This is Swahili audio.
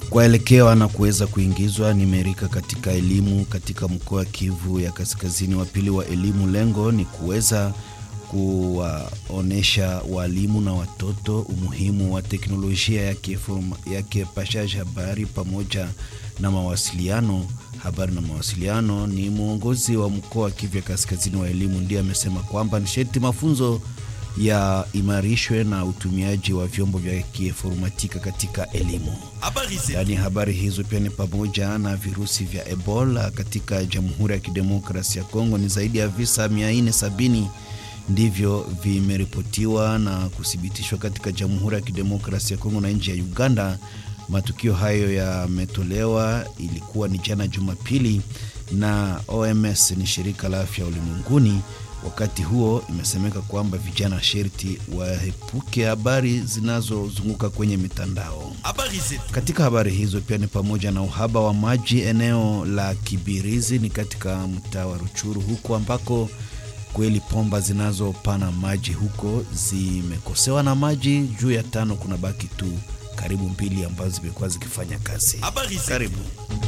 kwaelekewa na kuweza kuingizwa nimerika katika elimu katika mkoa wa Kivu ya Kaskazini. Wa pili wa elimu, lengo ni kuweza kuwaonesha walimu na watoto umuhimu wa teknolojia yake yake pashaji habari pamoja na mawasiliano. Habari na mawasiliano ni mwongozi wa mkoa wa Kivu ya Kaskazini wa elimu ndiye amesema kwamba ni sharti mafunzo ya imarishwe na utumiaji wa vyombo vya kiinformatika katika elimu. Ndani ya habari hizo pia ni pamoja na virusi vya Ebola katika Jamhuri ya Kidemokrasia ya Kongo. Ni zaidi ya visa 470 ndivyo vimeripotiwa na kuthibitishwa katika Jamhuri ya Kidemokrasia ya Kongo na nchi ya Uganda. Matukio hayo yametolewa, ilikuwa ni jana Jumapili, na OMS ni shirika la afya ulimwenguni. Wakati huo imesemeka kwamba vijana sherti waepuke habari zinazozunguka kwenye mitandao. Katika habari hizo pia ni pamoja na uhaba wa maji eneo la Kibirizi, ni katika mtaa wa Ruchuru huko ambako kweli pomba zinazopana maji huko zimekosewa na maji juu ya tano, kuna baki tu karibu mbili ambazo zimekuwa zikifanya kazi. Karibu.